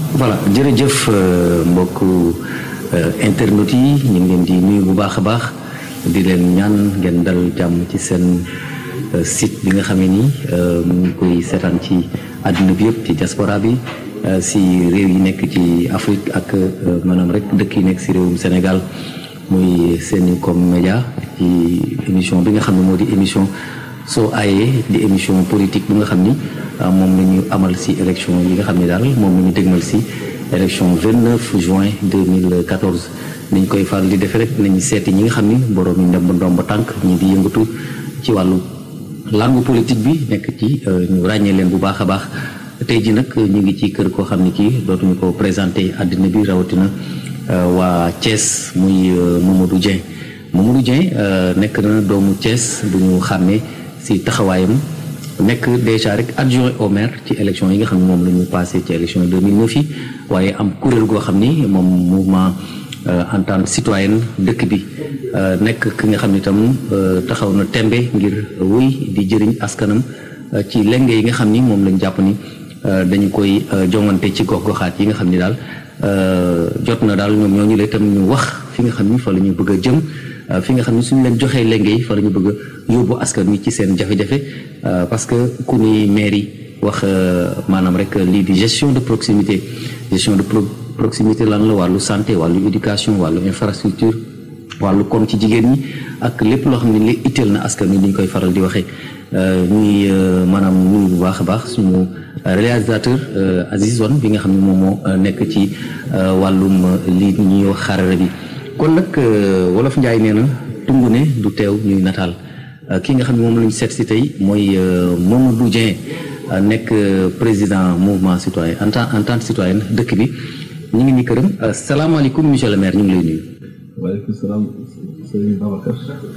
voilà jërëjëf mbokku internautes yi ñu ngi leen di nuyu bu baax a baax di leen ñaan ngeen dal jàmm ci seen site bi nga xamee ni mu ngi koy seetaan ci àdduna bi yëpp ci diaspora bi si réew yi nekk ci Afrique ak maanaam rek dëkk yi nekk si réewum Sénégal muy Sencom Média ci émission bi nga xam ne moo di émission soo aayee di émission politique bi nga xam ni moom la ñu amal si élection yi nga xam ne daal moom la ñu dégmal si élection 29 juin 2014 niñ koy faral di defee rek nañu seeti ñi nga xam ni borom yi ndemb ndomb tànk ñi di yëngatu ci wàllu langue politique bi nekk ci ñu ràññee leen bu baax a baax tey ji nag ñu ngi ci kër koo xam ne kii dootuñu ko présenté àddina bi rawatina waa Thiès muy Mamadou Dieng Mamadou Dieng nekk na doomu Thiès bu ñu xàmmee si taxawaayam nekk déjà rek adjoint au maire ci élection yi nga xam ne moom la ñu passé ci élection 2009 yi waaye am kuréel goo xam ni moom mouvement entente citoyenne dëkk bi nekk ki nga xam ne itam taxaw na tembe ngir wéy di jëriñ askanam ci lenge yi nga xam ni moom lañ jàpp ni dañu koy jongante ci gox-goxaat yi nga xam ni daal jot na daal ñoom ñooñu la itam ñu wax fi nga xam ni fa la ñu bëgg a jëm fi nga xam ni suñu leen joxee lenge yi fa la ñu bëgg a yóbbu askan wi ci seen jafe-jafe parce que ku ni mairie wax maanaam rek lii di gestion de proximité gestion de proximité lan la wàllu santé wàllu éducation wàllu infrastructure wàllu koom ci jigéen ñi ak lépp loo xam ne li itteel na askan wi ni ñu koy faral di waxee ñuy maanaam nuyu bu baax a baax suñu réalisateur Aziz Wan bi nga xam ne moom moo nekk ci wàllum lii ñuy wax xarala bi kon nag wolof Njaay nee na tungu ne du teew ñuy nataal ki nga xam ne moom la ñu seet si tey mooy Mamadou Dieng nekk président mouvement citoyen en tant en tant citoyen dëkk bi ñu ngi ni këram salaamaaleykum monsieur le maire ñu ngi lay nuyu. waaleykum salaam sëñ Babacar.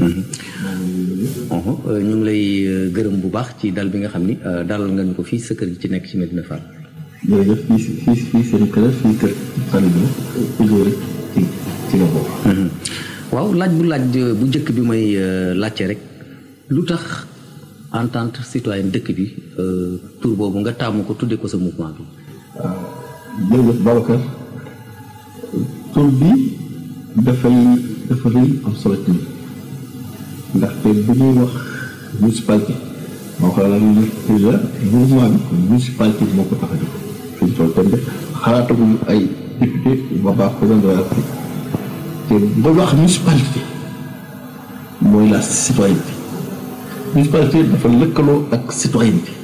ñu ngi lay gërëm bu baax ci dal bi nga xam ni dalal nga ñu ko fii sa kër gi ci nekk ci Medina Fall. jërëjëf fii fii fii seen kër fii kër Falidou toujours rek ci ci la bokk. waaw laaj bu laaj bu njëkk bi may laajte rek lu tax entente citoyenne dëkk bi tur boobu nga taamu ko tuddee ko sa mouvement bi. waaw jërëjëf Babacar tur bi dafay dafa rëy am solo ci ndaxte bu ñuy wax municipalité moo ko la déjà mouvement bi municipalité bi moo ko tax a jóg fi ñu toll tembe xalaataguñu ay député ba baax président de la République te ba wax municipalité mooy la citoyenneté municipalité dafa lëkkaloo ak citoyenneté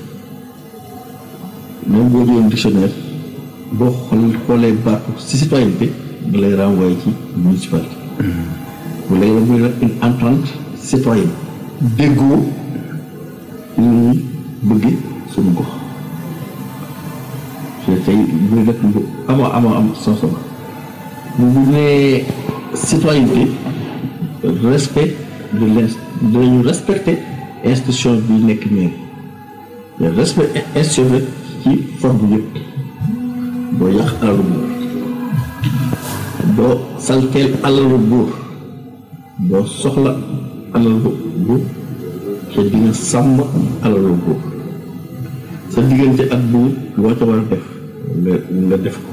même boo jëlee dictionnaire boo xool xoolee baatu ci citoyenneté da lay renvoyé ci municipalité bu lay la muy nag une entente citoyenne déggoo li ñuy bëgge suñu gox te tey muy nag lu ama ama am solo bu nee citoyenneté respect de l' dinañu respecter institution bi nekk mairie mais respect institution rek ci forme yëpp doo yàq alalu buur doo salteel alalu buur doo soxla alalu buur te di nga sàmm alalu buur sa diggante ak buur loo ca war a def nga nga def ko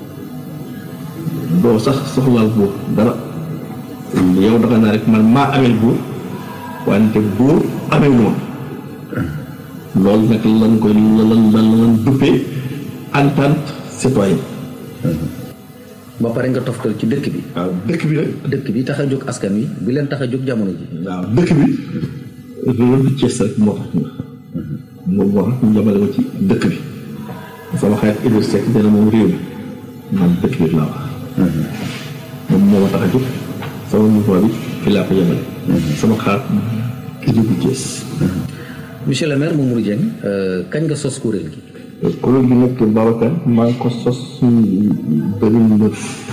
doo sax soxlaal buur dara yow da nga naa rek man maa ameel buur wante buur amee moom loolu nag lan koy lan lan lan duppee entente citoyenne ba pare nga toftal ci dëkk bi. waaw dëkk bi nag. dëkk bi tax a jóg askan wi bi leen tax a jóg jamono ji. waaw dëkk bi loolu du Thiès rek moo tax ñu moom moo tax ñu jàmmale ko ci dëkk bi sama xarit Idriss Seck dina moom réew mi man dëkk bi laa wax. moom moo ma tax a jóg sama mouvement bi fi laa ko yemale. sama xaar ki jógu Thiès. monsieur le maire Mamadou Dieng kañ nga sos kuréel gi. kuréel gi nag Babacar maa ngi ko sos 2009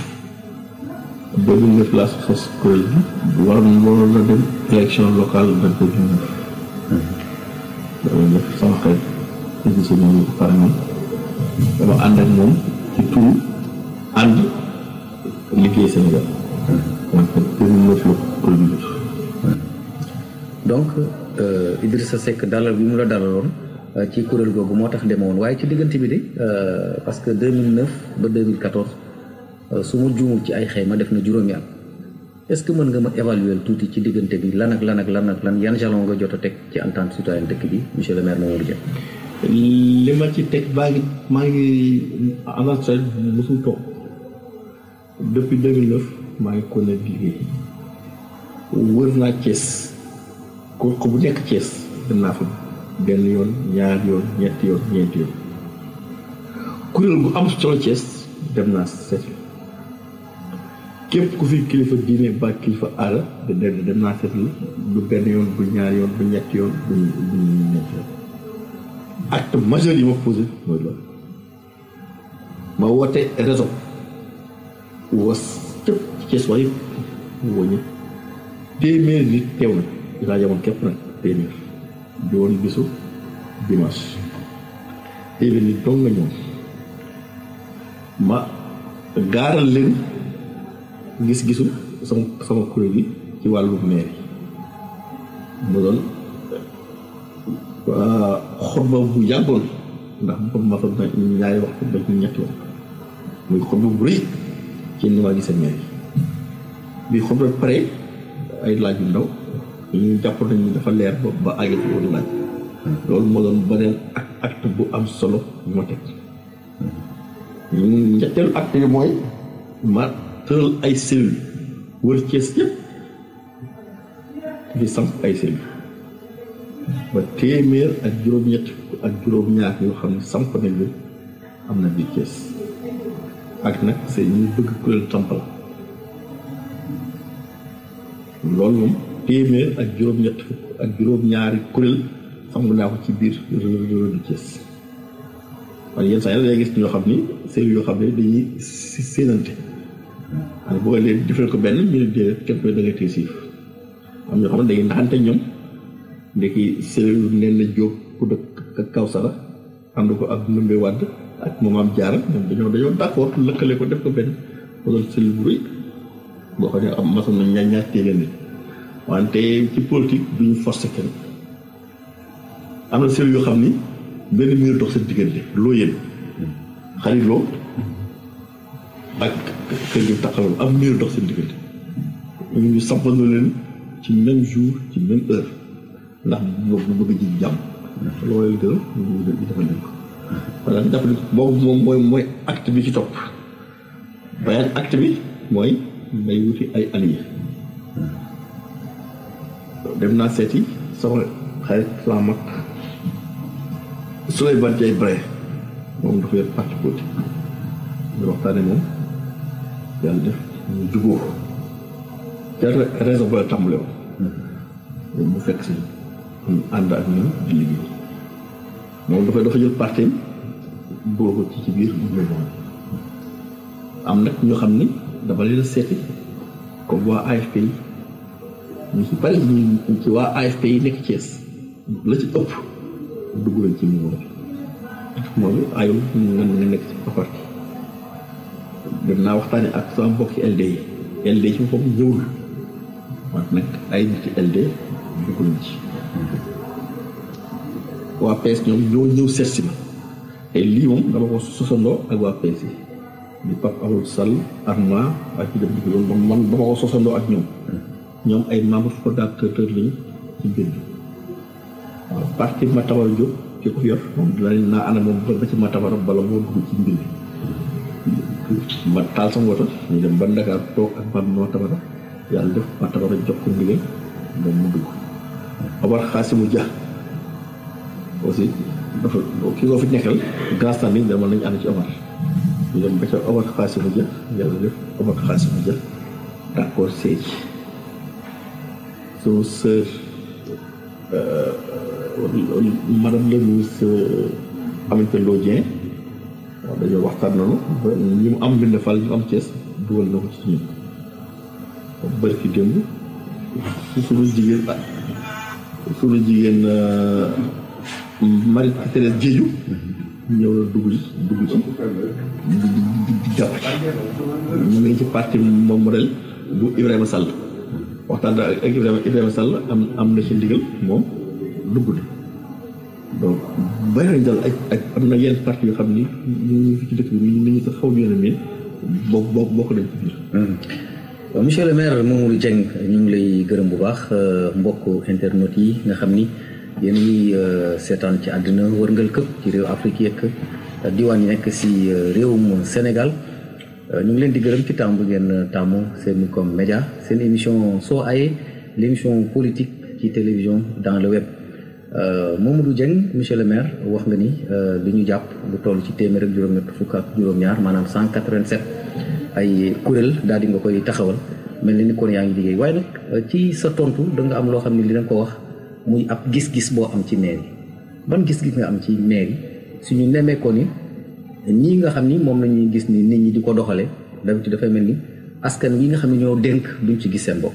2009 laa sos kuréel gi waroon waroon na dem élection locale de 2009 2009 sama xarit émission bi ñu ko pare moom dama ànd ak moom ci turu ànd liggéey Sénégal donc 2009 la kuréel gi donc Idrissa Seck dalal bi mu la dalaloon ci kuréel googu moo tax demewoon waaye ci diggante bi de parce que 2009 ba 2014 su ma juumul ci ay xayma def na juróomi at est-ce que mën nga ma évaluer tuuti ci diggante bi lan ak lan ak lan ak lan yan jalon nga jot a teg ci entente citoyenne dëkk bi monsieur le maire Mamadou Dia. li ma ci teg baa ngi maa ngi avancé mosul toog depuis 2009 maa ngi kon di liggéey wër naa Thiès ko ko bu nekk Thiès dem naa fa benn yoon ñaar yoon ñetti yoon ñeenti yoon kuréel gu am solo Thiès dem naa seet képp ku fi kilifa diine ba kilifa aada dem dem naa seet la du benn yoon bu ñaar yoon bu ñetti yoon bu bu ñetti yoon acte majeur yi ma posé mooy loolu ma woote réseau was cëpp ci Thiès waaye woo ñëpp téeméer nit teew na dinaa jamoon képp nag téeméer di woon bisu dimanche téeméer nit dong nga ñëw ma gaaral leen gis-gisu sama sama kuréel gi ci wàllu maire yi mu doon xutba bu yàggoon ndax mu ma fa ñaari wax xutba ci ñetti wax muy xutba bu rëy ci ni ma gisee maire yi bi xutba pare ay laaj yu ndaw ñu jàpp nañu dafa leer ba ba àgg ci woon laaj loolu moo doon beneen ak acte bu am solo yu ma teg ñetteelu acte yi mooy ma tëral ay cellules wër Cees yëpp di samp ay cellules ba téeméer ak juróom-ñett ak juróom-ñaar yoo xam ne samp nañ leen am na biir Cees ak nag c'est ñu bëgg kuréel samp la loolu moom téeméer ak juróom-ñett ak juróom-ñaari kuréel samp naa ko ci biir réew du Cees waaye yenn saa yi day gis ñoo xam ni cellules yoo xam ne dañuy séenante waaye boo leen defal ko benn ñu ne déedéet kenn koy da nga téye siif am ñoo xam ne dañuy naxante ñoom ndekki cellule nen na jóg ku dëkk kaw sara ànd ko ak Ndumbe Wàdd ak moom am jaara ñoom dañoo dañoo d'accord lëkkale ko def ko benn mu doon cellule bu rëy boo xam ne am masoon na ñaar ñaar téeméer nit wante ci politique du ñu forcer kenn am na cellule yoo xam ni benn mur dox seen diggante loo yéen xarit loo ak kër gi taxawal am mur dox seen diggante ñu ñu sampandoo leen ci même jour ci même heure ndax bu bëgg ji jàmm loolu gën ñu defal leen ko voilà jàpp ni boobu moom mooy mooy acte bi ci topp beneen acte bi mooy may wuti ay alliés dem naa seeti sama xarit sama mag Souleymane Diaye Braye moom dafa yor parti politique ñu waxtaane moom yàlla def ñu jubóo ca raison ba la tàmbale woon mu fekk si ànd ak ñun di liggéey moom dafa dafa jël parti boo ko ci ci biir mouvement am nag ñoo xam ni dafa leen a seeti comme waa AFP yi ñu ci bari ñu ci waa AFP yi nekk Thiès la ci ëpp dugg nañ ci mouvement bi moom ayul nga nga nekk ci parti dem naa waxtaane ak sama mbokki LD yi LD ci boppam ñëwul wante nag ay nit ci LD dugg nañ ci waa PS ñoom ñoo ñëw seet si ma te lii moom dama ko sosandoo ak waa PS yi di Pape Amadou Sall Arma ak ci dem di loolu man dama ko sosandoo ak ñoom ñoom ay membres fondateurs lañu ci mbir bi waaw parti Matabara Diop ki ko yor moom dina naa ana moom ba ci Matabara bala moo dugg ci mbir bi ma taal sama woto ñu dem ba Dakar toog ak man Matabara yàlla def Matabara jox ko ndigal moom mu dugg Omar Xaasimu Dia aussi dafa ki ko fi nekkal grand standing dama nañu ànd ci Omar ñu dem ba ca Omar Xaasimu Dia yàlla def Omar Xaasimu Dia d'accord sëy sunu sœur madame le ministre Aminata Lô Dieng waaw dañoo waxtaan noonu ba ñu mu am mbind fal ñu am Thiès dugal na ko ci ñun bari ki démb suñu jigéen suñu jigéen Marie Thérèse Diédhiou ñëw na dugg ci dugg ci di jàpp ñu ngi ci parti moom modèle bu Ibrahima Sall waxtaan ak Ibrahima Ibrahima Sall am am na ci ndigal moom dugg na donc bari nañ daal ak ak am na yenn parti yoo xam ni ñu ngi fi ci dëkk bi ni ñu sax xaw ñu ne mais boo boo bokk nañ ci biir. waaw monsieur le maire Mamadou Dieng ñu ngi lay gërëm bu baax mbokk internet yi nga xam ni yéen ngi seetaan ci àddina wërngal këpp ci réew Afrique yeeg diwaan yi nekk si réewum Sénégal ñu ngi leen di gërëm ci tàmm bu ngeen tàmmu seen comme média seen émission soo ayee l' émission politique ci télévision dans le web Mamadou Dieng monsieur le maire wax nga ni li ñu jàpp lu toll ci téeméer ak juróom-ñett fukk ak juróom-ñaar maanaam 187 ay kuréel daal di nga koy taxawal mel ni ni kon yaa ngi liggéey waaye nag ci sa tontu da nga am loo xam ne li da nga ko wax muy ab gis-gis boo am ci mairie ban gis-gis nga am ci mairie suñu nemee ko ni ñii nga xam ni moom la ñuy gis ni nit ñi di ko doxale d'habitude dafay mel ni askan wi nga xam ne ñoo dénk duñ ci gis seen bopp.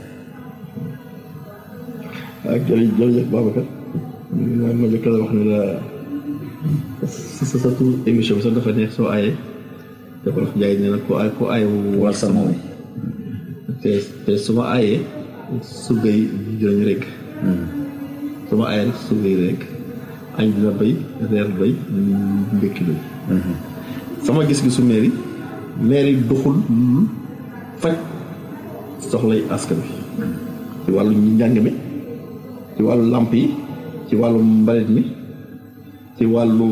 ak jërëjëf jërëjëf Babacar ma ma njëkk la wax ne la si sa sa tur émission bi sax dafa neex soo ayee dafa def jaay ne nag ko ay ko ay wal sa moom te te su ma ayee sugay dinañ rek su ma ayee rek sugay rek añ dina béy reer béy mbékki béy sama gis-gisu mairie mairie doxul faj soxlay askan bi ci wàllu njàng mi ci wàllu làmp yi ci wàllu mbalit mi ci wàllu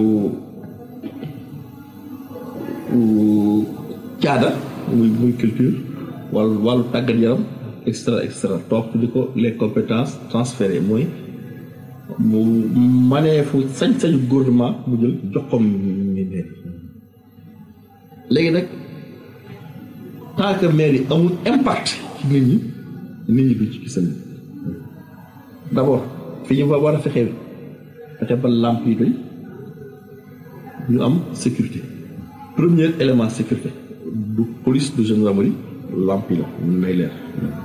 caada muy muy culture wàllu wàllu tàggat yaram et cetera et cetera toog di ko les compétences transférées mooy mu maneefu sañ-sañu gouvernement mu jël jox ko mairie léegi nag tant que mairie amul impact ci nit ñi nit ñi duñ ci gis d' abord fi ñu war a fexee fexe ba làmp yi doy ñu am sécurité premier élément sécurité du police du gendarmerie làmp yi la ñu nay leer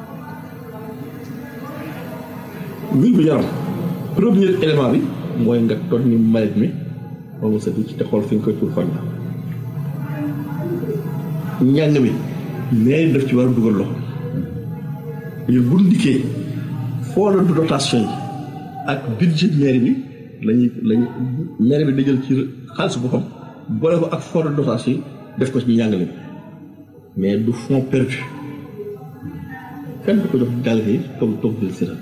wér gu yaram premier élément bi mooy nga toog ni mbalit mi moom sa ci te xool fi nga koy tur fan la njàng mi mais daf ci war a dugal loxo ñu bu ndikkee fond de dotation yi ak budget mairie bi lañuy lañu mairie bi da jël ci xaalis boppam boole ko ak fond de dotation yi def ko ci njàngale bi mais du fond perdu kenn du ko jox jàll yi toog toog jël si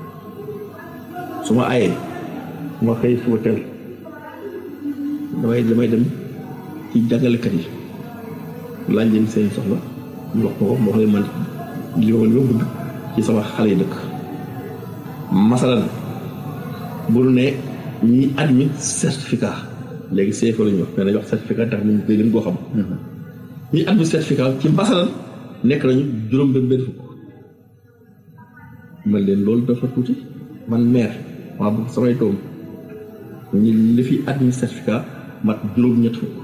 su ma ayee ma xëy suba teel damay damay dem ci jàngalekat yi laaj leen seen soxla ñu wax ko ko moo xam man li ma li ma bëgg ci sama xale yi dëkk masalan bu nu ne ñi admis certificat léegi CFA la ñuy wax mais dañuy wax certificat tax nañ koy gën koo xam ñi admis certificat ci masalan nekk nañu juróom benn benn fukk man leen loolu dafa tuuti man maire maa bëgg samay doom ñi li fi admis certificat mat juróom ñett fukk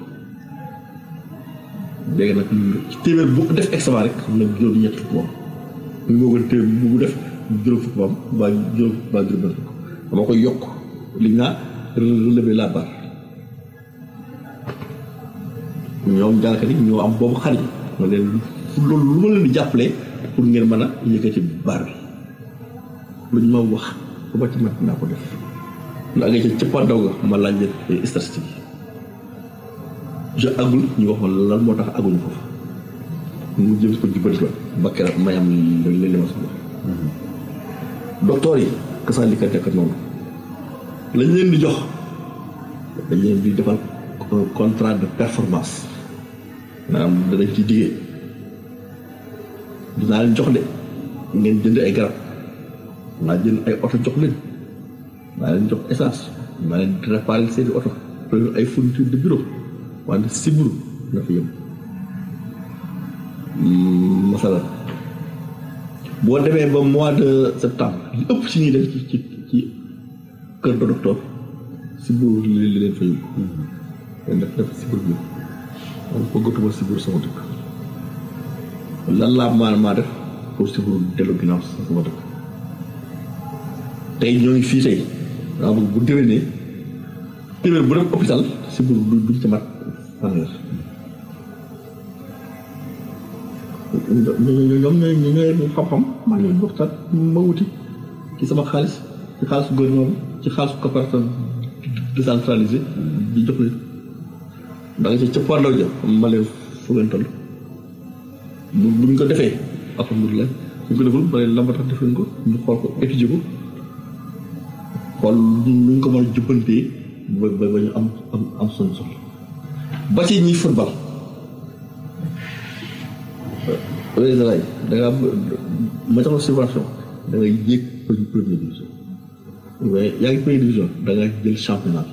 léegi nag ci téeméer bu def examen rek xam na juróom ñett fukk moom moo gën téeméer bu def juróom fukk moom mbaa juróom mbaa juróom benn fukk dama koy yokk li ñu naan relever la barre ñoom jàngkat yi ñoo am boobu xarit ma leen loolu lu ma leen di jàppale pour ngeen mën a yëkkati barre bi lu ñu ma wax bu ma ci mat naa ko def ndax nga ci cëppandaw ga ma laaj leen statistique je agul ñu wax ma lan moo tax aguñu foofu mu jëm ko jubbanti la ba keroog may am li li ma soxla docteur yi kasaa li ka nekk noonu lañ leen di jox dañ leen di defal contrat de performance maanaam danañ ci diggee dinaa leen jox de ngeen jënd ay garab naa jënd ay oto jox leen naa leen jox essence naa leen réparer seeni oto ay fourniture de bureau wante siburu na fi yem masala boo demee ba mois de septembre li ëpp ci ñuy dem ci ci ci kër de docteur siburu li li leen fa yóbbu leen def def siburu bi man bëggatuma siburu sama dëkk lan laa maa maa def pour siburu dellu ginnaaw sama dëkk tey ñoo ngi fii tey daa bëgg bu déwénee téeméer bu dem hôpital siburu du duñ ci mat fanweer ñoom ñooy ñooy xam-xam man ñooy waxtaan ma wuti ci sama xaalis ci xaalisu gouvernement bi ci xaalisu coopérative décentralisé di jox leen da nga ci ca Port Ndao ja ma leen fu ngeen toll bu buñ ko defee alhamdulilah buñ ko deful ma leen la ma tax defuñ ko ñu xool ko étudier ko xool nuñ ko mën a jubbantee ba ba ba ñu am am am suñu soxla ba ci ñi football président lay da ngaa ma jox la subvention da ngay yéeg première division mais yaa ngi première division da nga jël championnat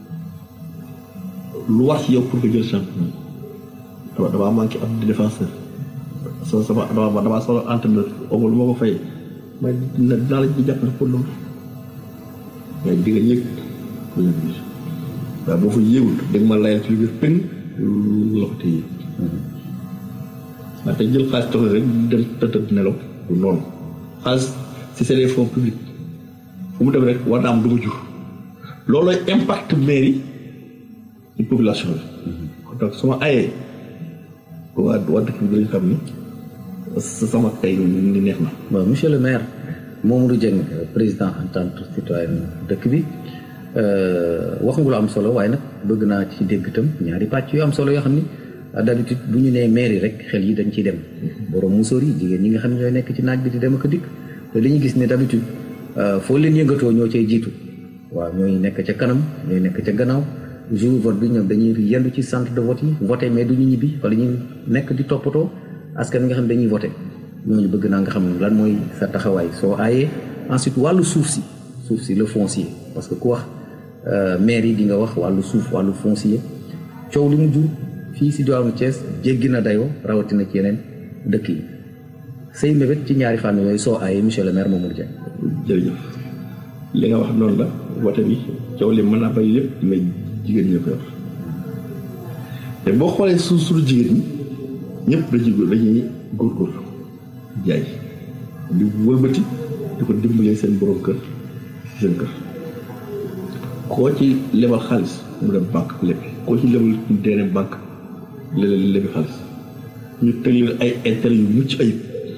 lu war ci yow pour nga jël championnat dama damaa manqué am di défenseur sama sama dama damaa soxla entraîneur amul lu ma ko fay mais dina dinaa la ci jàppale pour loolu mais di nga yéeg première division waaye boo fa yéegul da nga ma layal ci lu biir pën lu la ko téye waaye te jël xaalis toog rek dem tëdd nelaw du noonu xaalis si c'est des fonds publics fu mu dem rek war na am du ma jur loolooy impact mairie ci population bi donc su ma ayee waa waa dëkk bi dañu xam ni sa sama tey ni neex na bon monsieur le maire Mamadou Dieng président entente citoyenne dëkk bi wax nga lu am solo waaye nag bëgg naa ci dégg itam ñaari pàcc yu am solo yoo xam ni d'habitude bu ñu nee mairie rek xel yi dañ ciy dem borom musóor yi jigéen ñi nga xam ne ñooy nekk ci naaj bi di dem ak dikk te dañuy gis ne d'habitude foo leen yëngatoo ñoo cay jiitu waaw ñooy nekk ca kanam ñooy nekk ca gannaaw jour vote bi ñoom dañuy yendu ci centre de vote yi voté mais duñu ñibbi wala ñu nekk di toppatoo askan wi nga xam dañuy voté ñooñu bëgg naa nga xam lan mooy sa taxawaay soo aayee ensuite wàllu suuf si suuf si le foncier parce que ku wax maire yi di nga wax wàllu suuf wàllu foncier coow li mu jur fii si diwaanu Thiès jéggi na dayoo rawatina ci yeneen dëkk yi say mébét ci ñaari fànn yooyu soo aayee monsieur le maire Mamadou Dieng. jërëjëf li nga wax noonu la wote bi coow li mën naa bay lépp mais jigéen ñi ko yor te boo xoolee suuf suñu jigéen ñi ñëpp dañuy dañuy góorgóorlu jaay di wëlbati di ko dimbalee seen borom kër seen kër koo ci lebal xaalis mu dem banque lépp koo ci lebal deene banque léeg-léeg lebi xaalis ñu teg leen ay intérêt yu mucc ayib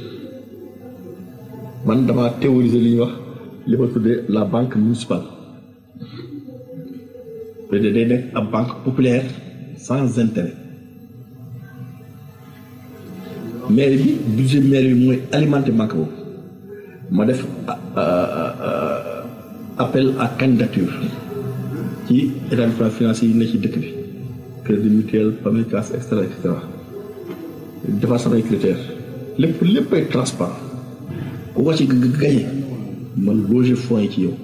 man damaa théoriser li ñuy wax li ma tuddee la banque municipale te day nekk ab banque populaire sans intérêt maire bi budget maire bi mooy alimenter banque boobu ma def appel à candidature ci établissement financier yi ne ci dëkk bi crédit mutuel PAMECAS et cetera et cetera defar samay critères lépp lépp ay transparent ku ko ci gañe man loger fonds yi ci yow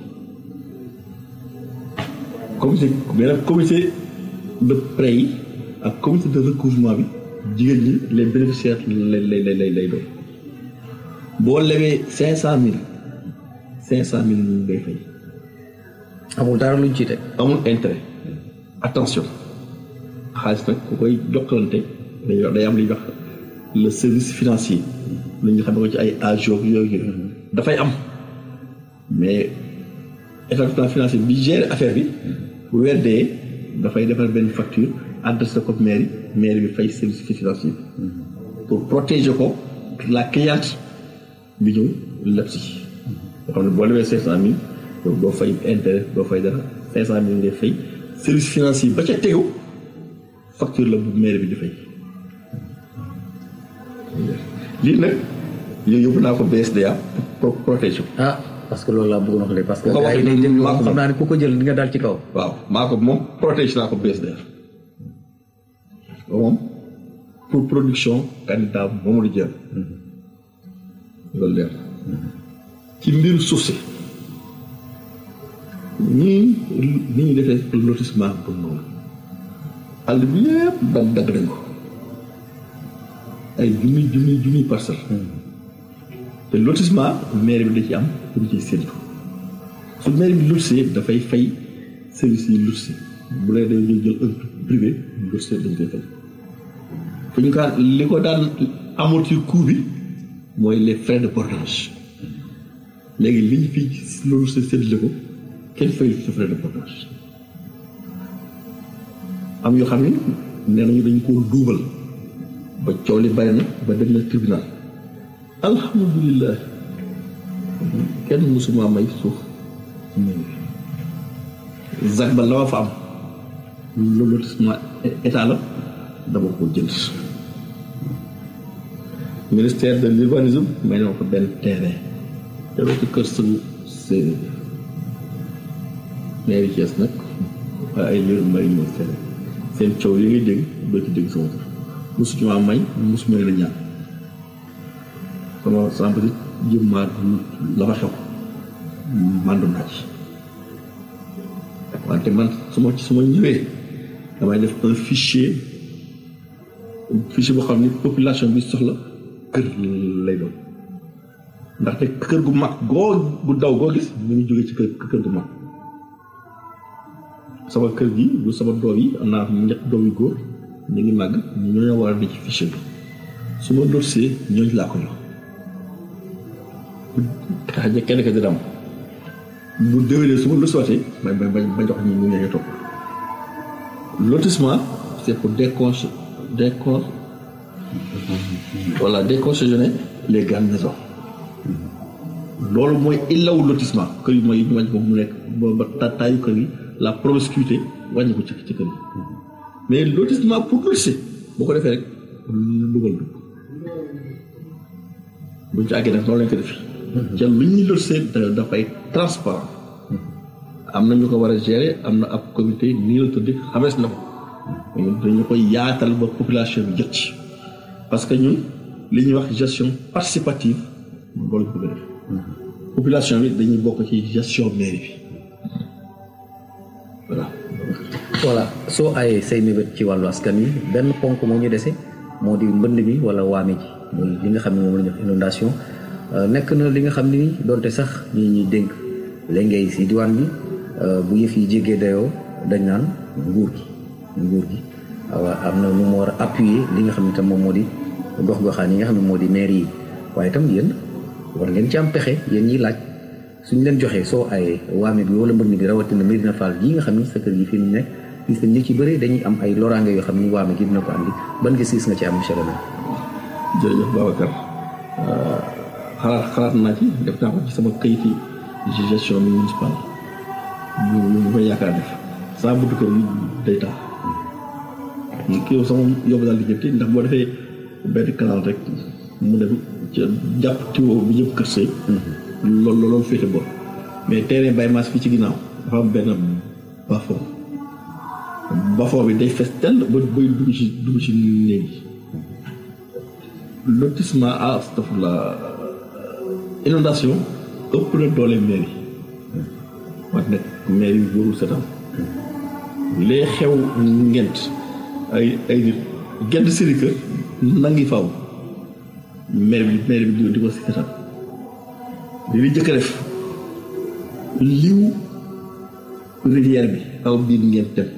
comité mais nag comité de prêt yi ak comité de recouvrement bi jigéen ñi les bénéficiaires lay lay lay lay doon boo lebee cinq cent mille cinq cent mille ñu ngay fay amul dara luñ ci teg. amul intérêt attention xaalis nag ku koy jokkalante day day am li ñuy wax le service financier lu ñu xam ne ko ci ay agio yooyu dafay am mais établissement financier bi gère affaire bi bu weer dee dafay defar benn facture adressé ko mairie mairie bi fay service financier pour protéger ko la cliente bi ñëw leb si nga xam ne boo lebee cinq cent mille doo fay intérêt doo fay dara cinq cent mille ngay fay service financier ba ca tegu facture la bu mairie bi di fay lii nag yooyu yóbbu naa ko BSDA pour protection ah parce que loolu laa bëggoon wax léegi parce que Ku ko gars yi waxee day déglu maa ko xam naa ne ku ko jël di nga daal ci kaw. waaw maa ko moom protège naa ko BSDA moom pour production candidat Mamadou Dieng loolu leer ci mbiru suuf si ñii ni ñu defee lotissement pour noonu àll bi yëpp dagg dagg nañ ko ay junni junni junni parcelle te lotissement maire bi da ci am pour ñu ciy séntu su maire bi lotissé dafay fay service yi lotissé bu lay dañuy jël un privé lotissé dañ koy fay fu ñu kaa li ko daan amortir coût bi mooy les frais de portage léegi li ñu fi loolu sa séddale ko kenn fay sa frais de portage am yoo xam ne nee nañu dañ koo duubal ba coow li bari na ba dem na tribunal alhamdulilah kenn mësuma may suuf ZAC ba la ma fa am loolu lotissement état la dama ko jënd ministère de l'urbanisme may na ma ko benn terrain te ci kër sëñ séeréer mairie Thiès nag waaye ay léegi mbay ñu seen seen coow yi ngay dégg doo ci dégg sama tur mosu ci maa may mosu may la ñaan sama sama petit jëm maa la fa xew mandu naa ci wante man su ma su ma ñëwee damay def un fichier fichier boo xam ni population bi soxla kër lay doon ndaxte kër gu mag goo gu daw goo gis ñu ngi jógee ci kër kër gu mag sama kër gi bu sama doom yi am naa ñett doom yu góor ñu ngi màgg ñu ñoo war a di ci fichier bi su ma dossier ñooñu laa ko jox tax ja kenn ka di dam bu déwénee su ma lu sottee ba ba ba jox ñi ñu ñëwee topp lotissement c'est pour décon décon voilà décongestionner les grandes maisons loolu mooy illawu lotissement kër yi mooy ñu wàññi ko mu nekk ba ba taayu kër yi la promiscuité wàññi ko ci ci kër yi mais lotissement pour lotisser boo ko defee rek dugal dugg buñ ci àggee nag noonu lañ ko def ca lu ñuy lotisser dafay transparent am na ñu ko war a gérer am na ab comité nii la tudd xamees na ko dañu koy yaatal ba population bi jot ci parce que ñun li ñuy wax gestion participative loolu ñu bëgg def population bi dañuy bokk ci gestion mairie bi voilà. voilà soo ayee say mébét ci wàllu askan wi benn ponk moo ñu dese moo di mbënd mi wala waame ji muy li nga xam ne moom la ñu wax inondation nekk na li nga xam ni donte sax ñi ñuy dénk léegi si diwaan bi bu yëf yi jéggee dayoo dañ naan nguur gi nguur gi waaw am na nu mu war a appuyer li nga xam ne tam moom moo di gox-goxaan yi nga xam ne moo di maire yi waaye itam yéen war ngeen ci am pexe yéen ñiy laaj suñ leen joxee soo ayee waame bi wala mbënd bi rawatina Medina Fall gii nga xam ni sa kër gi fi mu nekk gis nañ ñi ci bëri dañuy am ay loraange yoo xam ni waame gi dina ko andi ban gis-gis nga ci am monsieur le maire. jërëjëf Babacar xalaat xalaat naa ci def naa ko ci sama kayiti gestion municipale ñu ñu koy yaakaar def saa buntu kër yi day tax kii sama yóbbu daal di jënti ndax boo defee benn canal rek mu dem ca jàpp tiwo bi ñëpp kër sëy loolu loolu féete bor mais terrain bay maas fii ci ginnaaw dafa am benn bafoo bafoo bi day fes tell ba bay dugg ci dugg ci néeg yi lotissement à astafurla inondation ëpp na doole mairie wante nag mairie bi warul setam lee xew ngent ay ay nit gent seen kër nangi faw maire bi maire bi di ko si setam li li jëkk def liw rivière bi aw biir ngeen dem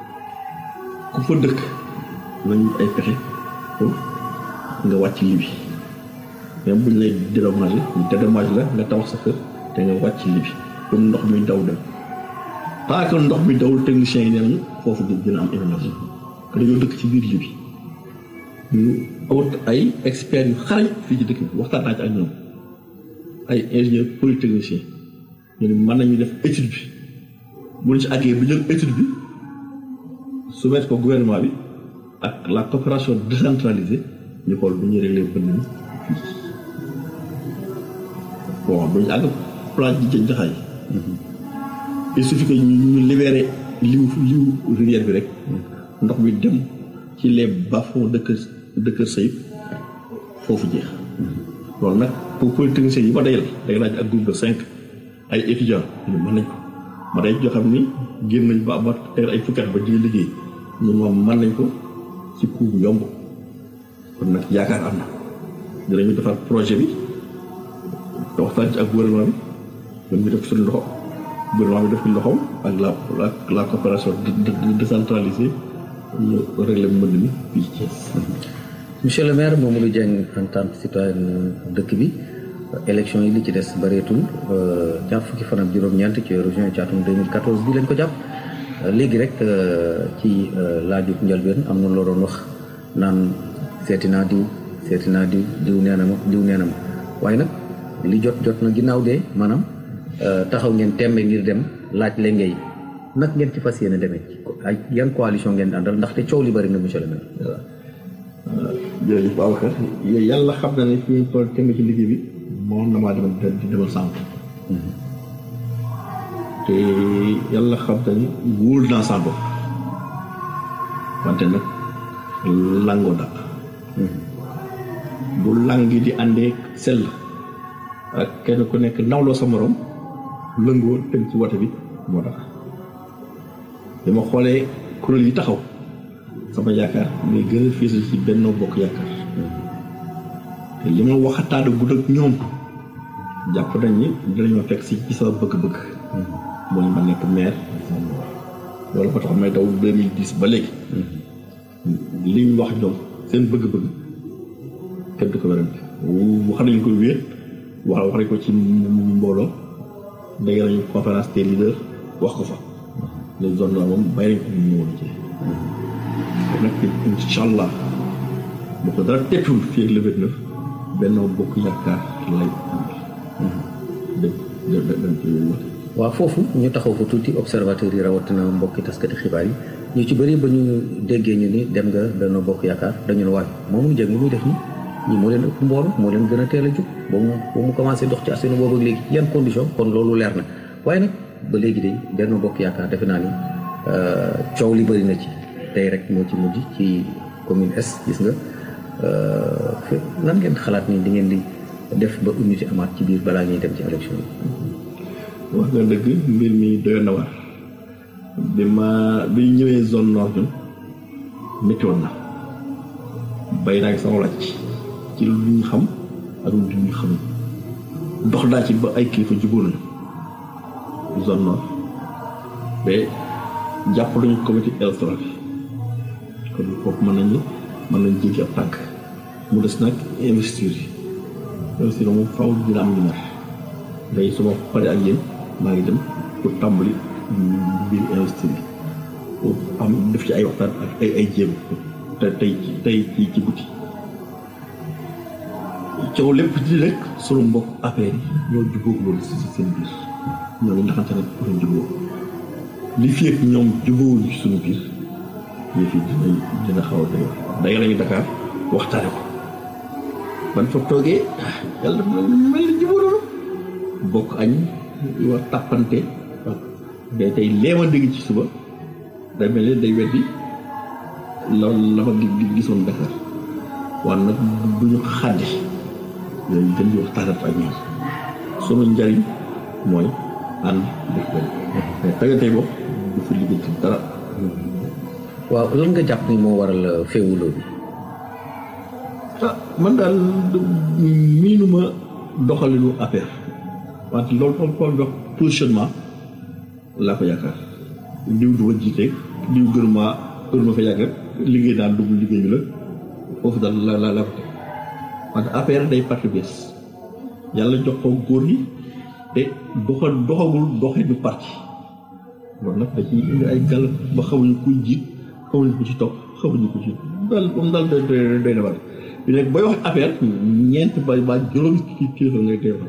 ku fa dëkk nañu ay pexe pour nga wàcc li bi même buñ lay dédommagé ñu dédommage la nga tabax sa kër te nga wàcc li bi pour ndox mi daw dem tant que ndox mi dawul technicien yi nee nañu foofu dina am inondation que dañoo dëkk ci biir li bi ñu awut ay experts yu xarañ fii ci dëkk bi waxtaan naa ci ak ñoom ay ingénieur polytechnicien ñu ne mën nañu def étude bi bu ñu ci àggee bi jël étude bi soumettre ko gouvernement bi ak la coopération décentralisée ñu xool bu ñuy réglé bënn mi fii bon duñu àgg plan ji jën jaxaay il suffit que ñu ñu libéré liw liw rivière bi rek ndox mi dem ci les bas-fonds de kër de kër Sayib foofu jeex loolu nag pour polytechnicien yi ma dayal day laaj ak groupe de cinq ay étudiants ñu mën nañ ko ma day joo xam ni génn nañ ba ba teer ay fukki at ba di liggéey ñun moom mën nañ ko ci coût bu yomb kon nag yaakaar am na dinañu defar projet bi te waxtaan ci ak gouvernement bi ñun ñu def suñu loxo gouvernement bi def ci loxoom ak la la coopération décentralisée ñu réglé mbënd mi fii ci monsieur le maire Mamadou Dieng en tant que citoyen dëkk bi élection yi li ci des bareetul ñaar fukki fan ak juróom-ñeent ci région caatum 2014 bi lañ ko jàpp léegi rek ci laaju njëlbeen am na loo doon wax naan seeti naa diw seeti naa diw diw nee na ma diw nee na ma waaye nag li jot jot na ginnaaw de maanaam taxaw ngeen tembe ngir dem laaj lenge yi nag ngeen ci fas yéene demee ay yan coalition ngeen àndal ndaxte coow li bari na monsieur le maire. waaw jërëjëf Babacar yàlla xam na ne fi ñu toll temb ci liggéey bi moom na maa demal di demal sànq te yàlla xam na ni wóol naa sa bopp wante nag langoo dàq bu lang gi di àndee sell ak kenn ku nekk nawloo sa morom lëngoo dem ci wote bi moo tax bi ma xoolee kuréel yi taxaw sama yaakaar muy gën a fiis ci Benno Bokk Yaakaar te li ma waxataada gudd ak ñoom jàpp nañ ni dinañoo fekk si ci sama bëgg-bëgg mooy ma nekk maire loolu ba tax may daw 2010 ba léegi li ñu wax ñoom seen bëgg-bëgg kenn du ko werante wax nañu ko wéet wax wax nañ ko ci mbooloo dégg nañu conférence des leaders wax ko fa les zones la moom bàyyi nañ ko mu ñëwoon ci nag incha allah bu ko dara teppul fii ak le vingt neuf Benno Bokk Yaakaar lay dem dem dem ci wote waaw foofu ñu taxaw fa tuuti observateurs yi rawatina mbokki taskati xibaar yi ñu ci bëri ba ñu déggee ñu ni dem nga Benno Bokk Yaakaar dañu ne waay moom mu jëm li muy def nii ñii moo leen ëpp mboolu moo leen gën a teel a jug ba mu ba mu commencé dox ci askan boobu ak léegi yan condition kon loolu leer na waaye nag ba léegi de Benno Bokk Yaakaar defe naa ni coow li bëri na ci tey rek moo ci mujj ci commune est gis nga nan ngeen xalaat ni di ngeen di def ba unité amaat ci biir balaa ñuy dem ci élection yi. wax nga dëgg mbir mi doy na war bi ma bi ñëwee zone nord ñun météo na bay naa sama laaj ci lu ñu xam ak lu ñu xam dox daa ci ba ay kilifa jubóo nañu zone nord ba jàpp nañu comité électoral bi kon foofu mën nañu mën nañu jéggi ab tànk mu des nag investir yi investir moom faw dina am ñu mer day su ma paree ak yéen maa ngi dem pour tàmbali mbir investir yi pour am def ci ay waxtaan ak ay ay jéem te tey tey ci ci buti coow lépp di rek sunu mbokk affaire yi ñoo jubóog loolu si seen biir ñoo ngi ndaxante nag pour jubóo li fi ak ñoom jubóowuñu ci suñu biir yëf yi dina dina xaw a doy day lañu Dakar waxtaane ko ban fa toogee yàlla def na mel ni jubóo loolu bokk añ war tàppante ak day tey leema dégg ci suba day mel ni day weddi loolu la ma gisoon Dakar waaye nag du ñu xàddi yooyu gën di waxtaanat ak ñoom sunu njariñ mooy ànd def benn mais taggatey bopp du fi liggéey ci dara waaw lan nga jàpp ni moo waral féewuloo bi ah man daal miinuma doxalinu affaire wante loolu comme comme wax positionnement laa ko yaakaar diw du ma jiite diw gënuma gënuma fa yàgg rek liggéey daal dugg liggéey bi la foofu daal la la la ko teg wante affaire day parti bees yàlla jox ko góor ñi te doxa doxagul doxinu parti loolu nag da ciy indi ay gàll ba xamuñu kuy jiit xamuñu ko ci topp xamuñu ko ci daal moom daal doy doy na war bi nekk booy wax affaire ñeent ba ba juróomi ci kilifa ngay teewal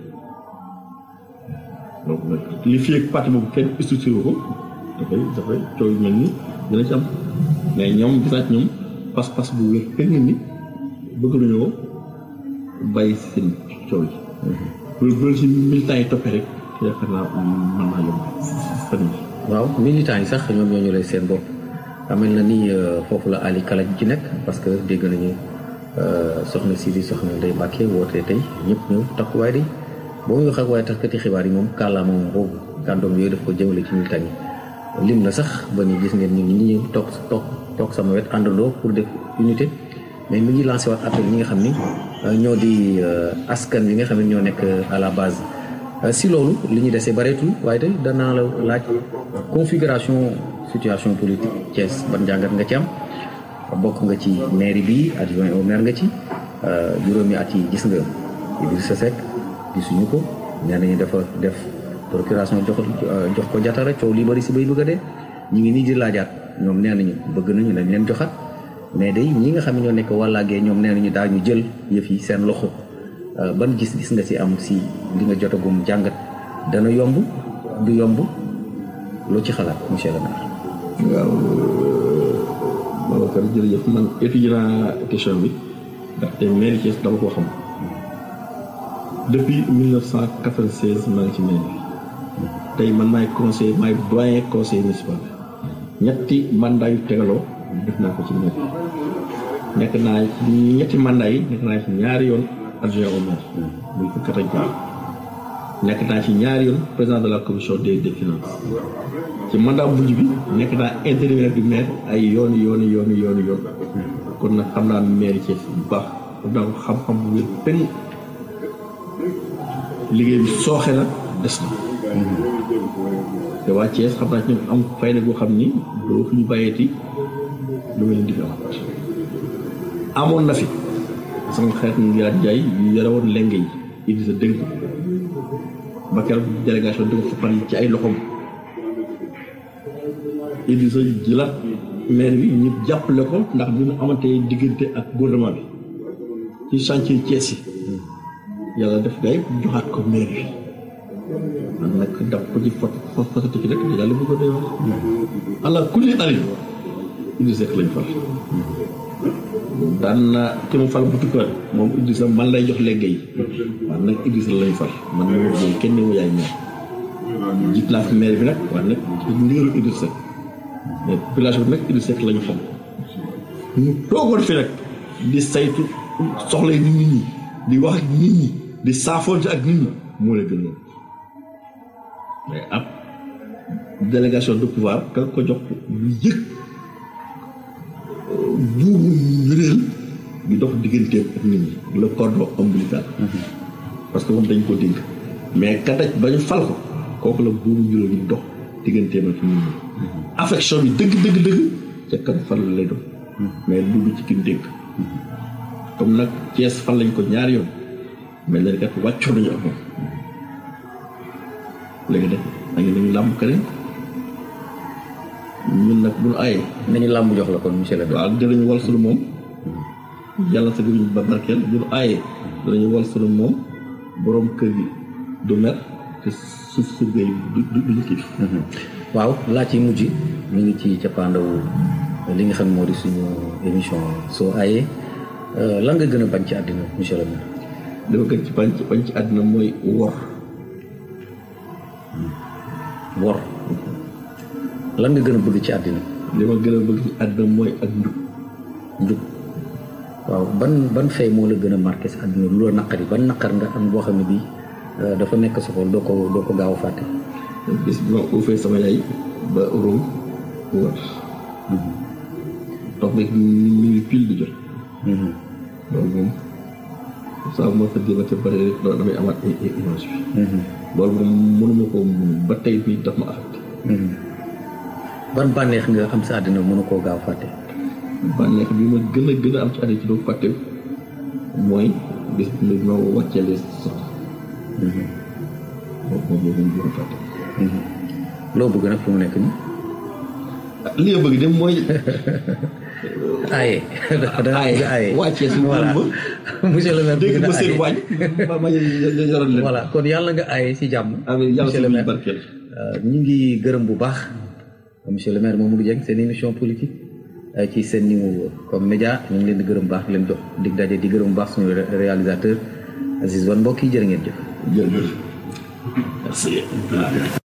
donc nag li fi ak parti boobu kenn structuré ko dafay dafay coow yu mel ni dina ci am mais ñoom gisaat ñoom pas-pas bu wér kenn ni bëgg nañoo bàyyi seen coow yi bu bu si militants yi toppee rek yaakaar naa mën naa yomb fan yi waaw militants yi sax ñoom ñoo ñu lay seen bopp amel na ni foofu la Ali Kalaj ci nekk parce que dégg nañu soxna si di soxna Ndeye Mbacke woote tey ñëpp ñëw takkuwaay di boo muy wax ak waaye taskati xibaar yi moom kàllaama moom boobu kàddoom yooyu daf ko jëmale ci militants yi lim na sax ba ni gis ngeen ñu ngi ñëw toog toog toog sama wet àndandoo pour def unité mais mi ngi lancé waat appel ñi nga xam ni ñoo di askan wi nga xam ne ñoo nekk à la base si loolu li ñu desee bareetul waaye tey danaa la laaj configuration situation politique Thiès ban njàngat nga ci am bokk nga ci mairie bi adjoint au maire nga ci juróomi at yi gis nga Idrissa Seck gisuñu ko nee nañu dafa def procuration jox jox ko jatara coow li bari si bay bëgg a dee ñu ngi nii di laajaat ñoom nee nañu bëgg nañu dañ leen joxat mais day ñi nga xam ne ñoo nekk wàllaagee ñoom nee nañu daa ñu jël yëf yi seen loxo ban gis-gis nga si am si li nga jotagum jàngat dana yomb du yomb loo ci xalaat monsieur le maire. waaw Babacar jërëjëf man étudié naa question bi ndaxte mairie Thiès dama ko xam depuis 1996 maa ngi ci mairie bi tey man maay conseil maay doyen conseil municipal ñetti mandat yu tegaloo def naa ko ci mairie nekk naa ci ñetti mandat yi nekk naa ci ñaari yoon adjoint au maire muy fukki at ak ñaar nekk naa ci ñaari yoon président de la commission des des finances ci mandat mujj bi nekk naa intérimaire du maire ay yoon yoon yoon yoon yoon kon nag xam naa maire Thiès bu baax xam naa ko xam-xam bu wér penn liggéey bi sooxe na des na te waa Thiès xam naa ci ñoom am fayda goo xam ni doo fi ñu bàyyeeti lu mel ni di fi amaat amoon na fi sama xeet ñu yaat jaay yu yore woon lenge yi Idrissa dégg ko ba keroog délégation dugg fa Paris ci ay loxoom Idrissa jëlaat maire bi ñu jàppale ko ndax bi mu amante diggante ak gouvernement bi ci chantier Thiès yi yàlla def gay joxaat ko maire bi man nag daf ko ci fot fotati ci rek yàlla bu ko dee wax allah kulli ali Idrissa Seck lañ fal daan na ki mu fal bu tukkaat moom Idrissa man lay jox léegi yi waaw nag Idrissa lañ fal man ma wut léegi kenn mu yaay maire jiit laa fi maire bi nag waaye nag ci ndigalu Idrissa Seck mais population bi nag Idrissa Seck lañu xam ñu toogoon fi nag di saytu soxla nit ñi di wax ak nit ñi di saafoonte ak nit ñi moo la gën loolu mais ab délégation de pouvoir ka ko jox lu yëg buubu réel di dox digganteem ak nit ñi le cordon ombilical parce que moom dañ ko dénk mais ka daj ba ñu fal ko kooku la buubu juróom yi dox digganteem ak nit ñi affection bi dëgg dëgg dëgg ca kan fal lay doon mais du ci kin dénk comme nag Thiès fal lañ ko ñaari yoon mais léegi kat wàccoo nañu ak moom léegi nag dañu nañu làmb keneen ñun nag bu ñu ayee nañu làmb jox la kon monsieur le maire. waaw dinañu wal sunu moom yàlla sa gëriñ ba barkeel bu ñu ayee dinañu wal sunu moom borom kër gi du mer te suuf su gay du du duñu xiif waaw laaj yi mujj ñu ngi ci cappaandawu li nga xam moo di suñu émission soo ayee lan nga gën a bañ ci àddina monsieur le maire. dafa gën ci bañ ci bañ ci àddina mooy wor wor lan nga gën a bëgg ci àddina li ma gën a bëgg ci àddina mooy ak njub njub waaw ban ban fay moo la gën a marqué sa àddina lu la naqari ban naqar nga am boo xam ne bii dafa nekk sa xol doo ko doo ko gaaw a fàtte. bis bi ma uufee sama yaay ba róom wër toog nag mi ngi pile di jot loolu moom saa bu ma tëddee ba ca bëri rek loolu damay amaat ay ay image bi loolu moom mënuma ko mun ba tey bii daf ma affecté ban bànneex nga am sa àddina mënu koo gaaw fàtte. bànneex bi ma gën a gën a am ci àddina ci doo fàtte mooy bis bi ma wàcceele sot boobu moom moom gën a fàtte loo bëgg nag fu mu nekk nii. li nga bëgg de mooy aaye. da nga bëgg aaye wàccee si voilà monsieur le maire dégg bëgg na ba seen aaye. waañ ma ma yoroon leen voilà kon yàlla nga aaye si jàmm. amiin yàlla monsieur si le biir maire barkeel Euh, ñu ngi gërëm bu baax monsieur le maire Mamadou Dieng seen émission politique euh, ci seen niveau comme média ñu ngi leen di gërëm bu baax di leen jox dig daje di gërëm bu baax suñu ré- réalisateur Aziz Wan mbokk yi jërë ngeen jëf. jërëjëf merci